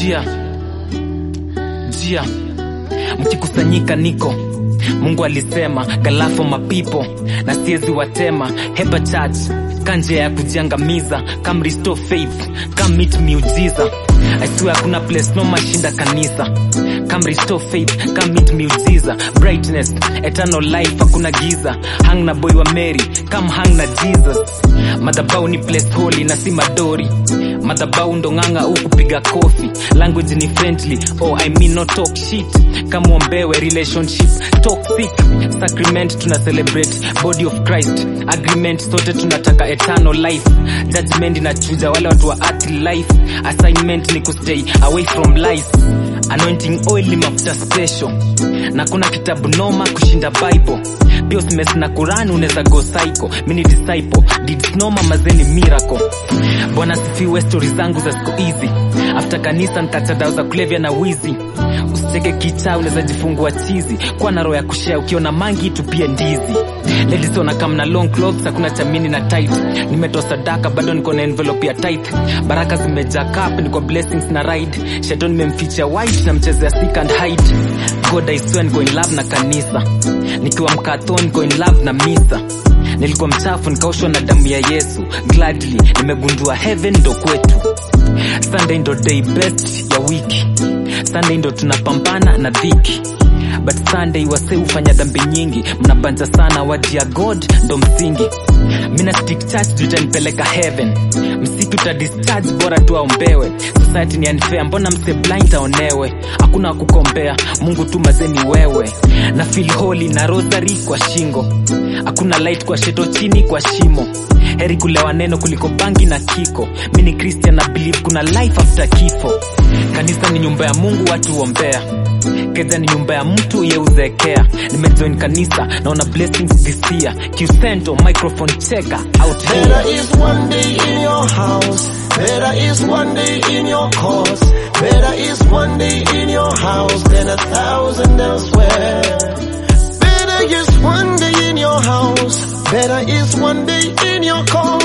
njia njia mkikusanyika niko mungu alisema galafo mapipo na siezi watema heba church kanje ya kujiangamiza kam restore faith kam meet miujiza aisiwe hakuna place no mashinda kanisa kam restore faith kam meet miujiza brightness eternal life hakuna giza hang na boy wa mary kam hang na jesus madhabau ni place holy na si madori madhabau ndo ng'anga huku piga kofi language ni friendly oh i mean no talk shit kama uombewe relationship toxic sacrament tuna celebrate body of christ agreement sote tunataka eternal life judgment inachuja wale watu wa earth life assignment ni kustay away from lies anointing oil ni mafuta special na kuna kitabu noma kushinda bible pia usimes na kurani unaweza go psycho mini disciple did noma mazeni miracle bwana sifiwe stori zangu za siku hizi after kanisa nkacha dawa za kulevya na wizi usicheke kichaa unaweza jifungua chizi kuwa na roho ya kushea ukiona mangi tupie ndizi ladies wanakam na long clothes hakuna chamini na tight nimetoa sadaka bado niko na envelope ya tight baraka zimejaa cup niko blessings na ride shadow nimemficha white na mchezea seek and hide god i swear niko in love na kanisa nikiwa mkathon niko in love na misa nilikuwa mchafu nikaoshwa na damu ya yesu gladly nimegundua heaven ndo kwetu sunday ndo day best ya wiki sunday ndo tunapambana na dhiki but sunday wase hufanya dhambi nyingi mnabanja sana wadi ya god ndo msingi mina stick church tutanipeleka heaven msitu ta discharge bora tu aombewe society ni unfair mbona mse blind aonewe hakuna wakukombea mungu tu mazeni wewe na feel holy na rosary kwa shingo hakuna light kwa sheto chini kwa shimo heri kulewa neno kuliko bangi na kiko mi ni christian na believe kuna life after kifo kanisa ni nyumba ya mungu watu ombea keza ni nyumba ya mtu yeuzekea nimejoin kanisa naona blessings this year qcento microphone checker out here Better is one day in your house. Better is one day in your cause. Better is one day in your house than a thousand elsewhere. Better is one day in your house. Better is one day in your cause.